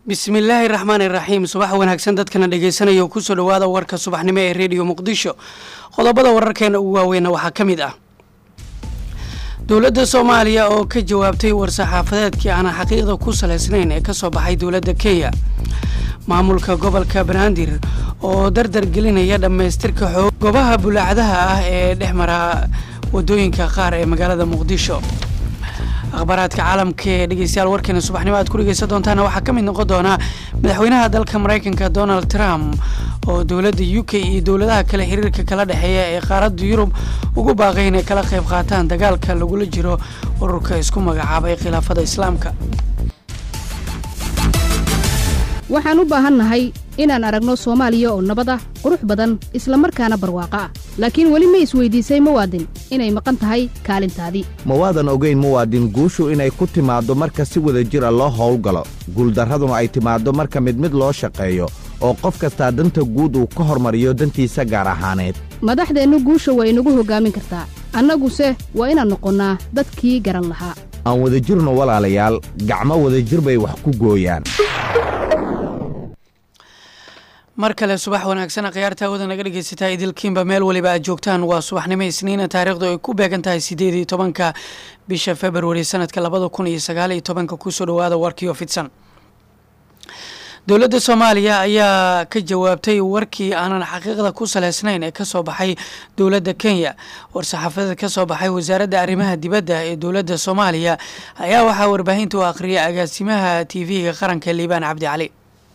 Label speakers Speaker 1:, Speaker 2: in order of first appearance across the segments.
Speaker 1: bismillaahi raxmaani raxiim subax wanaagsan dadkana dhegeysanaya kusoo dhawaada warka subaxnimo ee rediyo muqdisho qodobada wararkeena ugu waaweyna waxaa ka mid ah dowladda soomaaliya oo ka jawaabtay war-saxaafadeedkii aan xaqiiqda ku salaysnayn ee kasoo baxay dowladda kenya maamulka gobolka banaadir oo dardar gelinaya dhammaystirka xoog goobaha bulaacadaha ah ee dhex mara wadooyinka qaar ee magaalada muqdisho akhbaaraadka caalamka ee dhegeystayaal warkeena subaxnimo aad ku dhegeysan doontaana waxaa ka mid noqon doonaa madaxweynaha dalka maraykanka donald trump oo dowladda u k iyo dowladaha kale xiriirka kala dhexeeya ee qaaradda yurub ugu baaqay inay kala qayb qaataan dagaalka lagula jiro ururka isku magacaabay khilaafada islaamka
Speaker 2: waxaan u baahannahay inaan aragno soomaaliya oo nabad ah qurux badan isla markaana barwaaqo ah laakiin weli ma isweydiisay muwaadin inay maqan tahay kaalintaadii
Speaker 3: ma waadan ogayn muwaadin guushu inay ku timaaddo marka si wada jira loo howlgalo guuldarraduna ay timaaddo marka mid mid loo shaqeeyo oo qof kastaa danta guud uu ka hormariyo dantiisa gaar ahaaneed
Speaker 2: madaxdeennu guusha waa inagu hoggaamin kartaa annaguse waa inaan noqonnaa dadkii garan lahaa
Speaker 3: aan wadajirno walaalayaal gacmo wadajir bay wax ku gooyaan
Speaker 1: mar kale subax wanaagsan khiyaarta awada naga dhegeysataa idilkiinba meel waliba aad joogtaan waa subaxnimo isniina taariikhdu ay ku beegan tahay sideed iyo tobanka bisha februari sanadka labada kun iyo sagaal iyo tobanka kusoo dhawaada warkiio fidsan dowladda soomaaliya ayaa ka jawaabtay warkii aanan xaqiiqda ku saleysnayn ee kasoo baxay dowladda kenya war-saxaafadeed kasoo baxay wasaaradda arrimaha dibadda ee dowladda soomaaliya ayaa waxaa warbaahinta u akhriyay agaasimaha t v-ga qaranka liibaan cabdi cali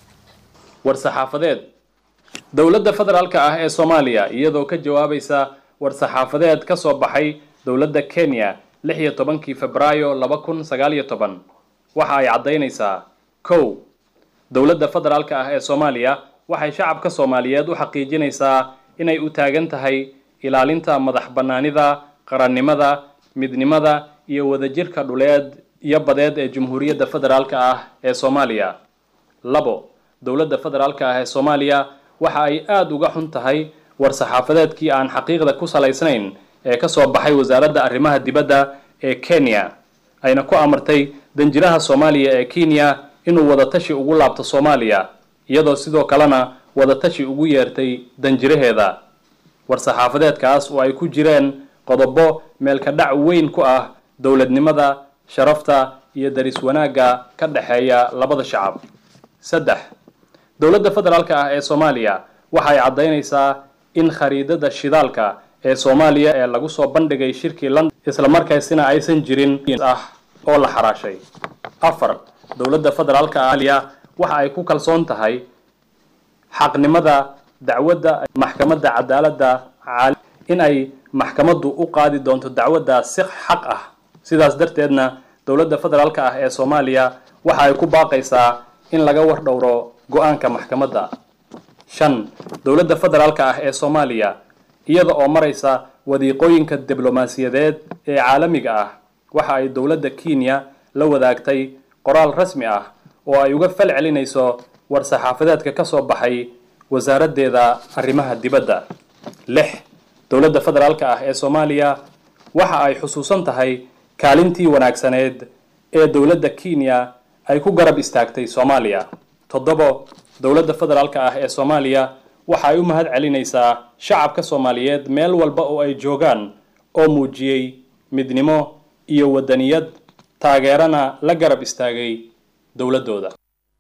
Speaker 4: war-saxaafadeed dowladda federaalka ah ee soomaaliya iyadoo ka jawaabaysa war-saxaafadeed ka soo baxay dowladda kenya lix iyo tobankii febraayo laba kun sagaal iyo toban waxa ay caddaynaysaa kow dowladda federaalka ah ee soomaaliya waxay shacabka soomaaliyeed u xaqiijinaysaa inay u taagan tahay ilaalinta madax bannaanida qarannimada midnimada iyo wadajirka dhuleed iyo badeed ee jamhuuriyadda federaalka ah ee soomaaliya labo dowladda federaalka ah ee soomaaliya waxa ay aada uga xun tahay war-saxaafadeedkii aan xaqiiqda ku salaysnayn ee kasoo baxay wasaaradda arrimaha dibadda ee kenya ayna ku amartay danjiraha soomaaliya ee kenya inuu wadatashi ugu laabto soomaaliya iyadoo sidoo kalena wadatashi ugu yeertay danjiraheeda war-saxaafadeedkaas oo ay ku jireen qodobo meelka dhac weyn ku ah dowladnimada sharafta iyo daris wanaagga ka dhexeeya labada shacab saddex dowladda federaalka ah ee soomaaliya waxay caddaynaysaa in khariidada shidaalka ee soomaaliya ee lagu soo bandhigay shirkii london islamarkaasina aysan jirin ah oo la xaraashay afar dowladda federaalka ahaliya waxa ay ku kalsoon tahay xaqnimada dacwadda maxkamadda cadaaladda in ay maxkamaddu u qaadi doonto dacwadda si xaq ah sidaas darteedna dowladda federaalka ah ee soomaaliya waxa ay ku baaqaysaa in laga war dhowro go-aanka maxkamadda shan dowladda federaalka ah ee soomaaliya iyada oo maraysa wadiiqooyinka diblomaasiyadeed ee caalamiga ah waxa ay dowladda kenya la wadaagtay qoraal rasmi ah oo ay uga fal celinayso war-saxaafadeedka ka soo baxay wasaaraddeeda arrimaha dibadda lix dowladda federaalka ah ee soomaaliya waxa ay xusuusan tahay kaalintii wanaagsaneed ee dowladda kenya ay ku garab istaagtay soomaaliya toddobo dowladda federaalka ah ee soomaaliya waxa ay u mahad celinaysaa shacabka soomaaliyeed meel walba oo ay joogaan oo muujiyey midnimo iyo wadaniyad taageerana la garab istaagay dowladdooda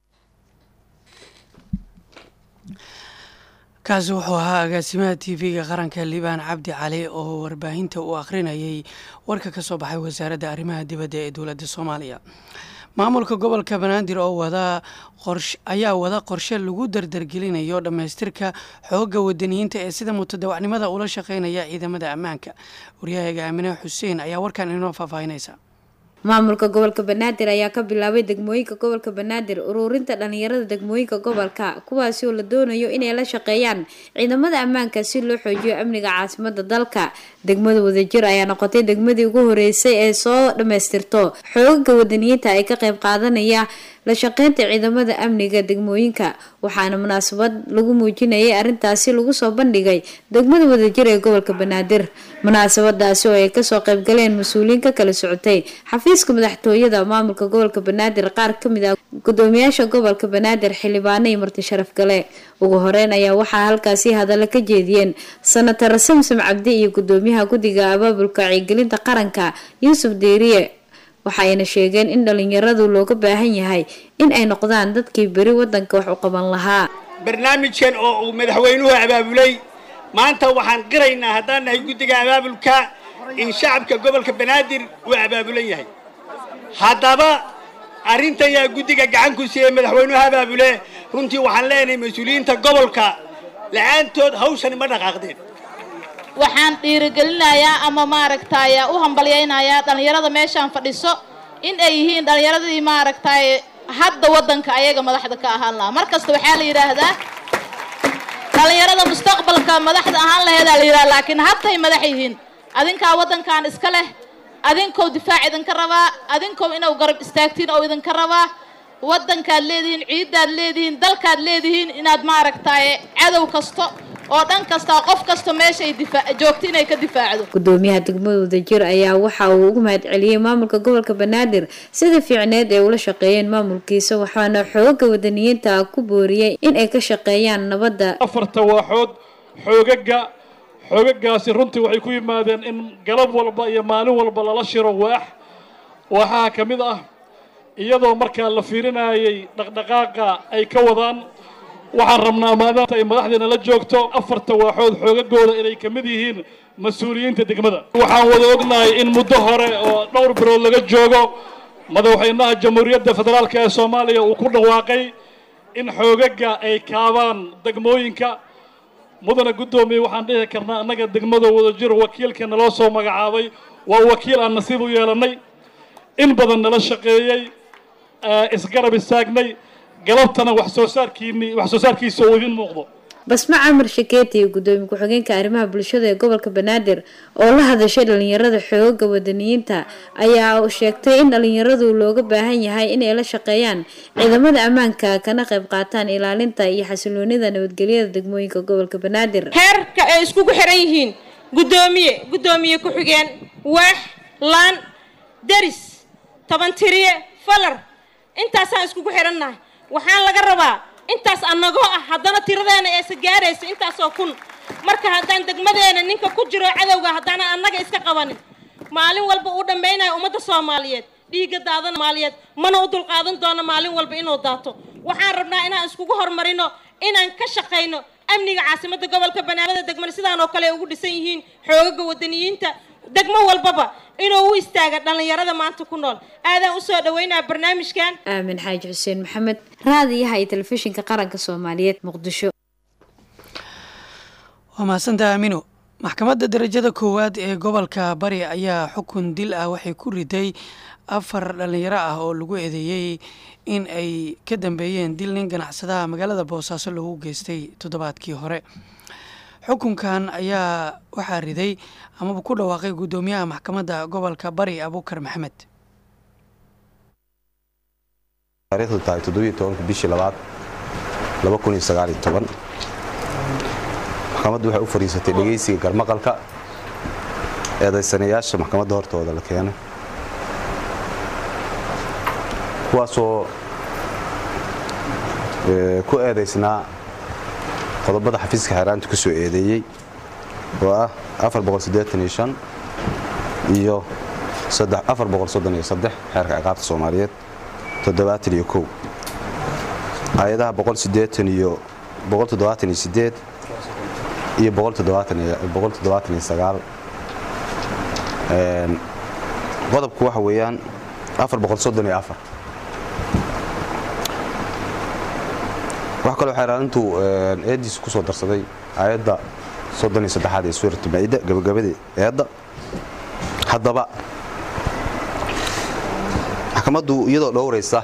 Speaker 1: kaasi wuxuu ahaa agaasimaha t v-ga qaranka liibaan cabdi cali oo warbaahinta uu akhrinayay warka ka soo baxay wasaaradda arrimaha dibadda ee dowladda soomaaliya maamulka gobolka banaadir oo wada qorsh ayaa wada qorshe lagu dardargelinayo dhammaystirka xoogga wadaniyiinta ee sida mutadawacnimada ula shaqeynaya ciidamada ammaanka waryahaga aamine xuseen ayaa warkan inoo faahfaahinaysa
Speaker 5: maamulka gobolka banaadir ayaa ka bilaabay degmooyinka gobolka banaadir ururinta dhalinyarada degmooyinka gobolka kuwaasi oo la doonayo inay la shaqeeyaan ciidamada ammaanka si loo xoojiyo amniga caasimada dalka degmada wadajir ayaa noqotay degmadii ugu horeysay ee soo dhammaystirto xoogaga wadaniyiinta ay ka qayb qaadanaya la shaqeynta ciidamada amniga degmooyinka waxaana munaasabad lagu muujinayay arrintaasi lagu soo bandhigay degmada wadajir ee gobolka banaadir munaasabadaasi oo ay kasoo qaybgaleen mas-uuliyiin ka kala socotay xafiiska madaxtooyada maamulka gobolka banaadir qaar kamid ah gudoomiyaasha gobolka banaadir xildhibaano iyo marti sharaf gale ugu horeyn ayaa waxaa halkaasi hadalla ka jeediyeen sanatar samsam cabdi iyo gudoomiyaha guddiga abaabulka wacyigelinta qaranka yuusuf deeriye waxayna sheegeen in dhalinyaradu looga baahan yahay in ay noqdaan dadkii beri wadanka wax u qaban lahaa
Speaker 6: barnaamijkan oo uu madaxweynuhu abaabulay maanta waxaan qiraynaa haddaan nahay guddiga abaabulka in shacabka gobolka banaadir uu abaabulan yahay haddaba arrintan yaa guddiga gacan ku siiyey madaxweynuhu abaabule runtii waxaan leenahay mas-uuliyiinta gobolka la-aantood hawshani ma dhaqaaqdeen
Speaker 7: waxaan dhiirigelinayaa ama maaragtay u hambalyaynayaa dhallinyarada meeshaan fadhiso in ay yihiin dhallinyaradii maaragtay hadda waddanka ayaga madaxda ka ahaan lahaa mar kasta waxaa la yidhaahdaa dhallinyarada mustaqbalka madaxda ahaan laheedaa la yidhaha laakiin hadday madax yihiin adinkaa waddankan iska leh adinkow difaac idinka rabaa adinkow inuu garab istaagtiin oo idinka rabaa waddankaad leedihiin ciiddaad leedihiin dalkaad leedihiin inaad maaragtay cadow kasto oo dhan kasta qof kasta meeshay joogto inay ka difaacdo
Speaker 5: gudoomiyaha degmada wadajir ayaa waxa uu ugu mahad celiyey maamulka gobolka banaadir sida fiicneed ee ula shaqeeyeen maamulkiisa waxaana xooga wadaniyiinta ku booriyey in ay ka shaqeeyaan nabadda
Speaker 8: afarta waaxood xoogaga xoogagaasi runtii waxay ku yimaadeen in galab walba iyo maalin walba lala shiro waax waaxaha ka mid ah iyadoo markaa la fiirinayay dhaqdhaqaaqa ay ka wadaan waxaan rabnaa maadaama ay madaxdeena la joogto afarta waaxood xoogagooda inay ka mid yihiin mas-uuliyiinta degmada waxaan wada ognahay in muddo hore oo dhowr bilood laga joogo madaxweynaha jamhuuriyadda federaalk ee soomaaliya uu ku dhawaaqay in xoogaga ay kaabaan degmooyinka mudana guddoomiye waxaan dhihi karnaa annaga degmada wadajir wakiilka naloo soo magacaabay waa wakiil aan nasiib u yeelannay in badan nala shaqeeyey isgarab istaagnay galabtana wax soo saarkiini wax soo saarkiisa uu idin muuqdo
Speaker 5: basma camar shakeeti iyo gudoomiye ku-xigeenka arrimaha bulshada ee gobolka banaadir oo la hadashay dhalinyarada xooga wadaniyiinta ayaa sheegtay in dhalinyaradu looga baahan yahay inay la shaqeeyaan ciidamada ammaanka kana qayb qaataan ilaalinta iyo xasiloonida nabadgelyada degmooyinka gobolka banaadir
Speaker 9: heerka ay iskugu xiran yihiin gudoomiye gudoomiye ku-xigeen waax laan deris toban tiriye falar intaasaan iskugu xirannahay waxaan laga rabaa intaas annagoo ah haddana tiradeena eesa gaaraysa intaasoo kun marka haddaan degmadeena ninka ku jiro cadowga haddaanan annaga iska qabanin maalin walba uu dhammaynayo ummadda soomaaliyeed dhiigga daadana maaliyeed mana u dulqaadan doono maalin walba inuu daato waxaan rabnaa inaan iskugu horumarino inaan ka shaqayno amniga caasimadda gobolka banaadir degmada sidaan oo kale ay ugu dhisan yihiin xoogaga wadaniyiinta degmo walbaba inuu u istaaga dhallinyarada maanta ku nool aadaan usoo dhaweynaa barnaamijkan
Speaker 5: aamin xaaji xuseen maxamed raadiyaha iyo telefishinka qaranka soomaaliyeed muqdisho
Speaker 1: waa mahadsantaha amino maxkamadda darajada koowaad ee gobolka bari ayaa xukun dil ah waxay ku riday afar dhallinyaro ah oo lagu eedeeyey in ay ka dambeeyeen dil nin ganacsadaha magaalada boosaaso lagu geystay toddobaadkii hore xukunkan ayaa waxaa riday amaba ku dhawaaqay guddoomiyaha maxkamadda gobolka bari abuukar maxamed
Speaker 10: taarikhdu tahay toddobiyo tobanka bishii labaad laba kun iyo sagaal iyo toban maxkamaddu waxay u fadhiisatay dhegaysiga garmaqalka eedaysanayaasha maxkamadda hortooda la keenay kuwaasoo ku eedaysnaa qodobada xafiiska xeeraanta ku soo eedeeyey oo ah iyo xeerka ciqaabta soomaaliyeed iyo hay-adaha iyo iyo qodobku waxa weeyaan waxa kaloo xeeraalintu eediisa ku soo darsaday aayadda soddon iyo saddexaad ee suuratu maa'ida gabagabadii eedda haddaba maxkamaddu iyadoo dhowraysa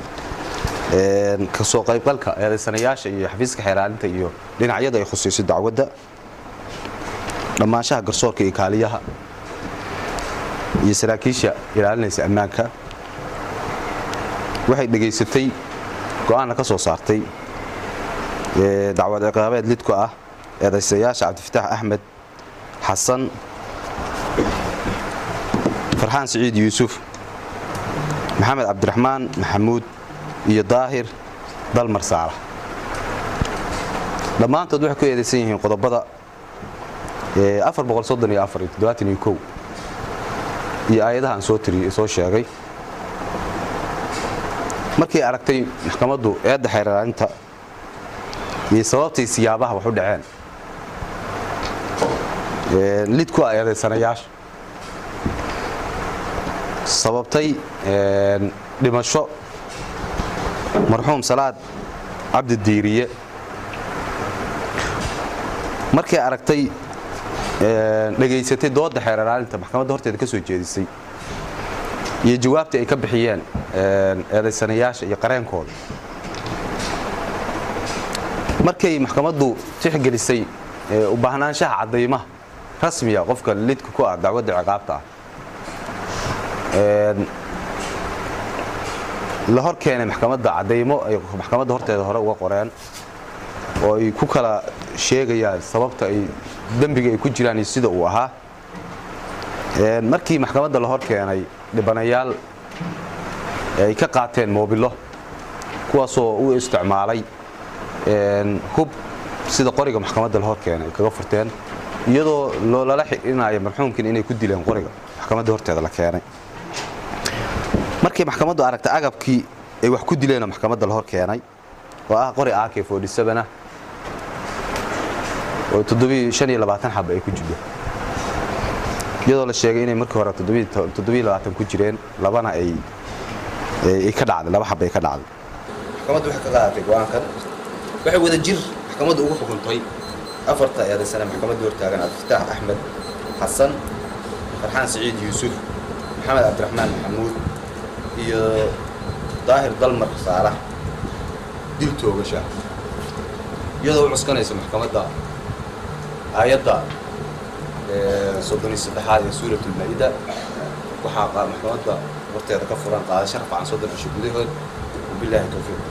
Speaker 10: kasoo qaybgalka eedaysanayaasha iyo xafiiska xeeraalinta iyo dhinacyada ay khusayso dacwadda dhammaanshaha garsoorka iyo kaaliyaha iyo saraakiisha ilaalinaysa ammaanka waxay dhegaysatay go'aanna ka soo saartay dacwad ciqaabeed lidku ah eedaysayaasha cabdifataax axmed xasan farxaan siciid yuusuf maxamed cabdiraxmaan maxamuud iyo daahir dalmar saalax dhammaantood waxay ku eedaysan yihiin qodobada iyo aayadaha aan soo sheegay markay aragtay maxkamaddu eedda xeerlaalinta iyo sababtay siyaabaha wax u dhaceen lid ku ah eedaysanayaasha sababtay dhimasho marxuum salaad cabdi diiriye markay aragtay dhegaysatay doodda xeerlaalinta maxkamadda horteeda ka soo jeedisay iyo jawaabtii ay ka bixiyeen eedaysanayaasha iyo qareenkooda markay maxkamaddu tixgelisay u baahnaanshaha caddaymaha rasmiga qofka lidka ku ah dacwadda ciqaabta ah la hor keenay maxkamadda caddaymo ay maxkamadda horteeda hore uga qoreen oo ay ku kala sheegayaan sababta ay dembiga ay ku jiraan iyo sida uu ahaa markii maxkamadda la hor keenay dhibanayaal ay ka qaateen moobilo kuwaasoo u isticmaalay hub sida qoriga maxkamadda la hor keenay ay kaga furteen iyadoo lala xidhinaayo marxuumkin inay ku dileen qoriga maxkamadda horteeda la keenay markii maxkamaddu aragtay agabkii ay wax ku dileenoo maxkamadda la hor keenay oo ah qori ak ah oo xaba ay ku jidho iyadoo la sheegay inay markii hore ku jireen labana ay ka dhacday laba xaba ay ka dhacday maxkamaddu waxay ka qaadatay go'aankan waxay wada jir maxkamaddu ugu xukuntay afarta eedaysana maxkamadda hortaagan cabdifataax axmed xasan farxaan siciid yuusuf maxamed cabdiraxmaan maxamuud iyo daahir dalmar saalax dil toogasha iyadoo u cuskanaysa maxkamadda aayadda soddon iyo saddexaad ee suurat ulmaa-ida waxaa maxkamadda horteeda ka furan qaadasho rafcan soddon cisho gudahood wabilaahi towfiiq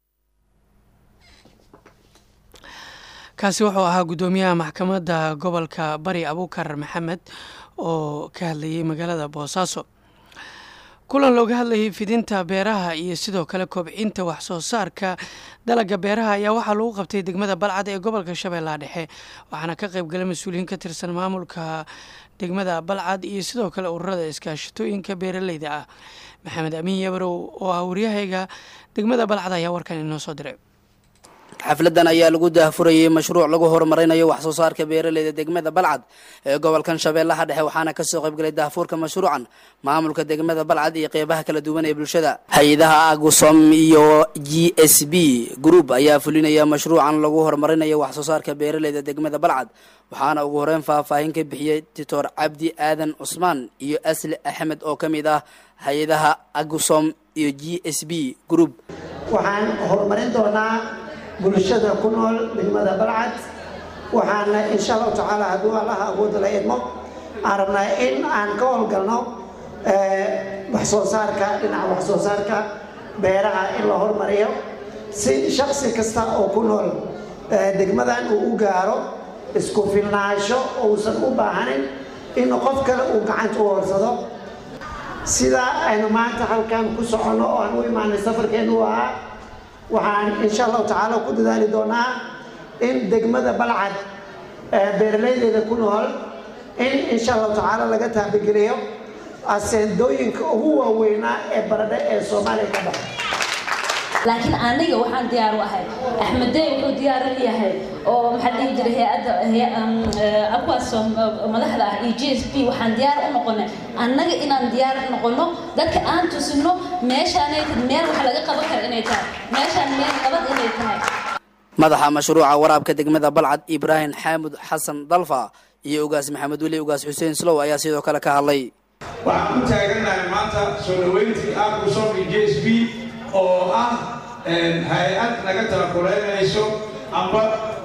Speaker 1: kaasi wuxuu ahaa guddoomiyaha maxkamadda gobolka bari abuukar maxamed oo ka hadlayay magaalada boosaaso kulan looga hadlayay fidinta beeraha iyo sidoo kale kobcinta wax soo saarka dalagga beeraha ayaa waxaa lagu qabtay degmada balcad ee gobolka shabeellaha dhexe waxaana ka qaybgalay mas-uuliyiin ka tirsan maamulka degmada balcad iyo sidoo kale ururada iskaashatooyinka beeraleyda ah maxamed amiin yabarow oo ah waryahayga degmada balcad ayaa warkan inoo soo diray
Speaker 11: xafladan ayaa lagu daahfurayey mashruuc lagu horumarinayo wax soo saarka beeraleyda degmada balcad ee gobolkan shabeellaha dhexe waxaana kasoo qaybgalay daahfuurka mashruucan maamulka degmada balcad iyo qeybaha kala duwan ee bulshada hay-adaha agusom iyo g s b group ayaa fulinaya mashruucan lagu horumarinayo wax soo saarka beeraleyda degmada balcad waxaana ugu horeyn faahfaahin ka bixiyey doctor cabdi aadan cusmaan iyo asli axmed oo ka mid ah hay-adaha agusom iyo g s b group
Speaker 12: waxaan horumarin doonaa bulshada ku nool degmada balcad waxaana insha allahu tacaala hadduu allaha awoodda la idmo aan rabnaa in aan ka howlgalno wax soo saarka dhinaca wax soo saarka beeraha in la hormariyo si shaksi kasta oo ku nool degmadan uu u gaaro isku filnaansho uusan u baahanin in qof kale uu gacanta u horsado sidaa aynu maanta halkan ku soconno oo aan u imaanay safarkeenu u ahaa waxaan insha allahu tacaala ku dadaali doonaa in degmada balcad beeralaydeeda ku nool in insha allahu tacaala laga taabigeliyo aseendooyinka ugu waaweynaa ee baradhe ee soomaaliya ka baxa
Speaker 13: laakiin aniga waxaan diyaar u ahay axmedey wuxuu diyaar u yahay oo maxaa dhihi jiray hay-adda akuwaas madaxda ah iyo g s b waxaan diyaar u noqonay annaga inaan diyaar u noqono dadka aan tusino meeshaanay meel wax laga qaban kara inay tahay meeshaan meel nabad inay tahay
Speaker 11: madaxa mashruuca waraabka degmada balcad ibraahim xaamud xasan dalfa iyo ugaas maxamed weli ugaas xuseen slow ayaa sidoo kale ka hadlay
Speaker 14: waxaan ku taagannahay maanta soo dhaweyntii agusom iyo j s b oo ah hay-ad naga talakuleynayso amba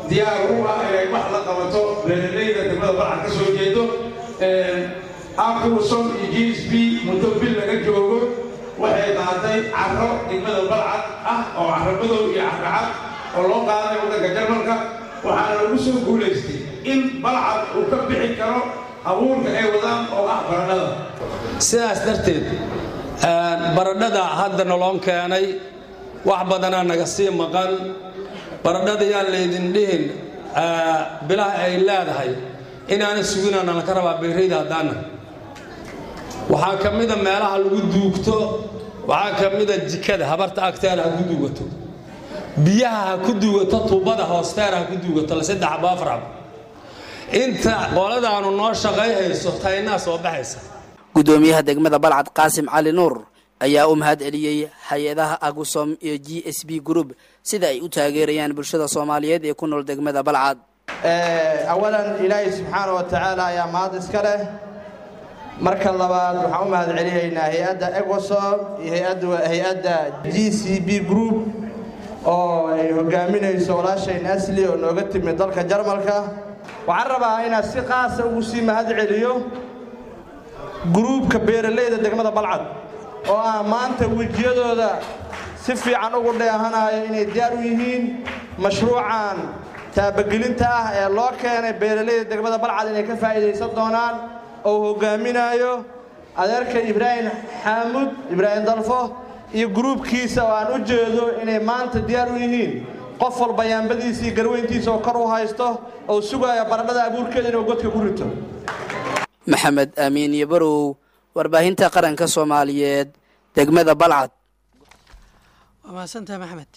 Speaker 14: diyaar u ah inay wax la qabato beeralayda degmada balcad ka soo jeedo akuuson iyo g s b muddo bil laga joogo waxay qaaday carro degmada balcad ah oo carro madow iyo carro cad oo loo qaaday waddanka jarmalka waxaana lagu soo guulaystay in balcad uu ka bixi karo abuurka ay wadaan oo ah baradhada
Speaker 15: sidaas darteed baradhada hadda noloon keenay wax badanaa naga sii maqan baradhada yaan laydin dhihin bilaha ay leedahay inaana suginana laka rabaa beerayda haddaana waxaa ka mida meelaha lagu duugto waxaa ka mida jikada habarta agteeda ha ku duugato biyaha ha ku duugato tuubada hoosteeda ha ku duugato la saddex aba afar aba inta qoladaanu noo shaqay hayso taynaa soo baxaysa
Speaker 11: gudoomiyaha degmada balcad qaasim cali nuur ayaa u mahad celiyey hay-adaha agusom iyo g s b group sida ay u taageerayaan bulshada soomaaliyeed ee ku nool degmada balcad
Speaker 16: awalan ilaahay subxaana wa tacaala ayaa mahad iska leh marka labaad waxaan u mahad celinaynaa hay-adda egosom iyo hay-adda g c b group oo ay hogaaminayso walaashayn asli oo nooga timid dalka jarmalka waxaan rabaa inaan si qaasa ugu sii mahad celiyo gruubka beeralayda degmada balcad oo ah maanta wejiyadooda si fiican ugu dheehanayo inay diyaar u yihiin mashruucan taabagelinta ah ee loo keenay beeralayda degmada balcad inay ka faa'iidaysan doonaan oo hogaaminayo adeerka ibraahim xaamud ibraahim dalfo iyo gruubkiisa oo aan u jeedo inay maanta diyaar u yihiin qof walba yaambadiisa iyo garweyntiisa oo kor u haysto oo sugaya baradhada abuurkeeda inuu godka ku rito
Speaker 11: maxamed aamiin iyo barow warbaahinta qaranka soomaaliyeed degmada balcad
Speaker 1: waa mahadsantaha maxamed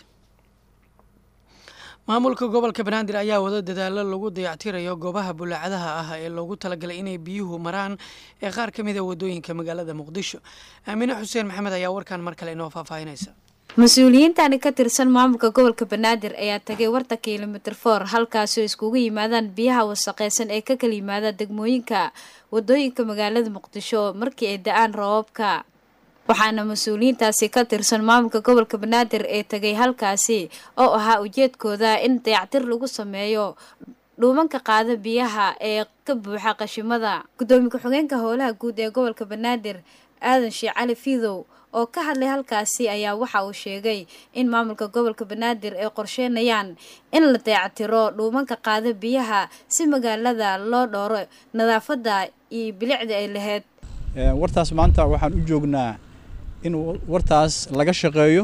Speaker 1: maamulka gobolka banaadir ayaa wado dadaalo lagu dayactirayo goobaha bulaacadaha ah ee loogu talagalay inay biyuhu maraan ee qaar ka mida wadooyinka magaalada muqdisho aamine xuseen maxamed ayaa warkan mar kale inoo faahfaahinaysa
Speaker 5: mas-uuliyiintani ka tirsan maamulka gobolka banaadir ayaa tagay warta kilomitr for halkaasoo iskugu yimaadaan biyaha wasaqeysan ee ka kala yimaada degmooyinka wadooyinka magaalada muqdisho markii ay da-aan roobabka waxaana mas-uuliyiintaasi ka tirsan maamulka gobolka banaadir ee tagay halkaasi oo ahaa ujeedkooda in dayactir lagu sameeyo dhuumanka qaada biyaha ee ka buuxa qashimada gudoomiye ku-xigeenka howlaha guud ee gobolka banaadir aadan sheekh cali fiidow oo ka hadlay halkaasi ayaa waxa uu sheegay in maamulka gobolka banaadir ay qorsheynayaan in la dayactiro dhuumanka qaada biyaha si magaalada loo dhooro nadaafadda iyo bilicda ay lahayd
Speaker 17: wartaas maanta waxaan u joognaa in wartaas laga shaqeeyo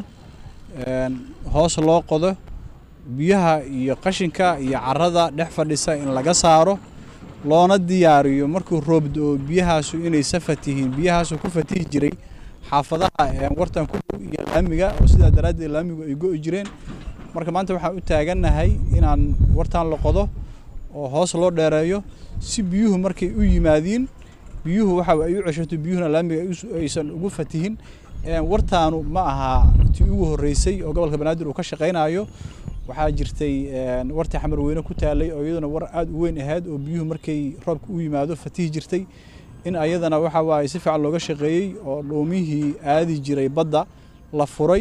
Speaker 17: hoos loo qodo biyaha iyo qashinka iyo carada dhex fadhisa in laga saaro loona diyaariyo markuu roobdo biyahaasu inay safat yihiin biyahaasu ku fatihi jiray xaafadaha wartan ku dhow iyo laamiga oo sidaa daraaddeed laamigu ay go'i jireen marka maanta waxaan u taagannahay inaan wartaan la qodo oo hoos loo dheereeyo si biyuhu markay u yimaadiin biyuhu waxa ay u ceshato biyuhuna laamiga aysan ugu fatihin wartaanu ma aha tii ugu horreysay oo gobolka banaadir uu ka shaqaynayo waxaa jirtay wartii xamar weyne ku taalay oo iyaduna war aada u weyn ahayd oo biyuhu markay roobka u yimaado fatihi jirtay in ayadana waxa waaye si fiican looga shaqeeyey oo dhuumihii aadi jiray badda la furay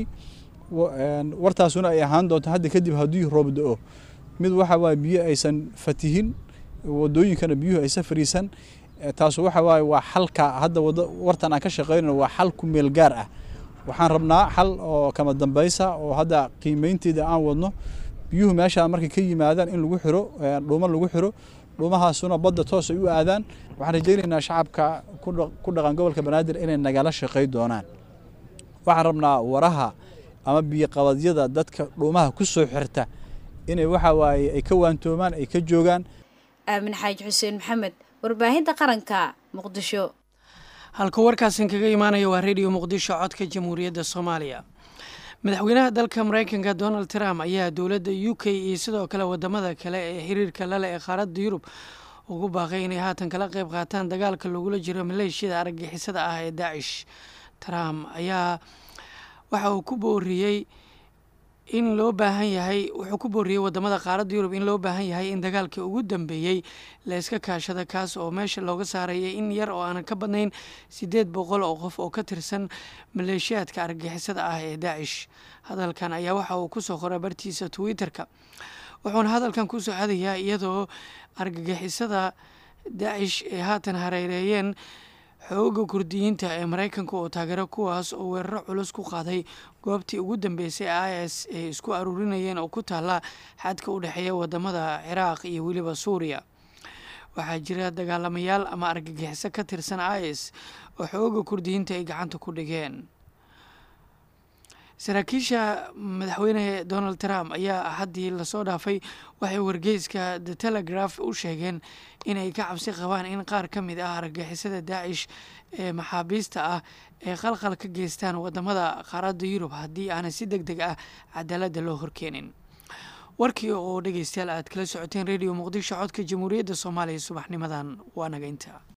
Speaker 17: wartaasuna ay ahaan doonto hadda kadib haddii roob da-o mid waxa waaye biyo aysan fatihin wadooyinkana biyuhu aysan fariisan taasu waxa waaye waa xalka hadda wartan aan ka shaqeynayno waa xal ku meel gaar ah waxaan rabnaa xal oo kama dambaysa oo hadda qiimeynteeda aan wadno biyuhu meeshaa markay ka yimaadaan in lagu xiro dhuumo lagu xiro dhuumahaasuna badda toos ay u aadaan waxaan rajaynaynaa shacabka ku dhaqan gobolka banaadir inay nagala shaqey doonaan waxaan rabnaa waraha ama biyoqabadyada dadka dhuumaha ku soo xirta inay waxa waaye ay ka waantoomaan ay ka joogaan
Speaker 5: aamin xaaji xuseen maxamed warbaahinta qaranka muqdisho
Speaker 1: halka warkaasin kaga imaanaya waa redio muqdisho codka jamhuuriyadda soomaaliya madaxweynaha dalka mareykanka donald trump ayaa dowladda u k iyo sidoo kale wadamada kale ee xiriirka lale ee qaaradda yurub ugu baaqay inay haatan kala qeyb qaataan dagaalka lagula jiro maleeshiyada argagixisada ah ee daacish trump ayaa waxa uu ku booriyey in loo baahan yahay wuxuu ku booriyey wadamada qaaradda yurub in loo baahan yahay in dagaalkii ugu dambeeyey la iska kaashada kaas oo meesha looga saaraya in yar oo aanan ka badnayn siddeed boqol oo qof oo ka tirsan maleeshiyaadka argagixisada ah ee daacish hadalkan ayaa waxa uu kusoo qoray bartiisa twitter-ka wuxuuna hadalkan ku socadayaa iyadoo argagixisada daacish ay haatan hareereeyeen xooga kurdiyiinta ee maraykanka oo taageero kuwaas oo weeraro culus ku qaaday goobtii ugu dambeysay i s ay isku aruurinayeen oo ku taalla xadka u dhexeeya wadamada ciraaq iyo weliba suuriya waxaa jira dagaalamayaal ama argagixiso ka tirsan i s oo xooga kurdiyiinta ay gacanta ku dhigeen saraakiisha madaxweyne donald trump ayaa haddii lasoo dhaafay waxay wargeyska the telegraph u sheegeen inay ka cabsi qabaan in qaar ka mid ah argagixisada daacish ee maxaabiista ah ay qalqal ka geystaan wadamada qaaradda yurub haddii aanay si deg deg ah cadaaladda loo horkeenin warkii oo dhegeystayaal aad kala socoteen radio muqdisho codka jamhuuriyadda soomaaliya subaxnimadan waa naga inta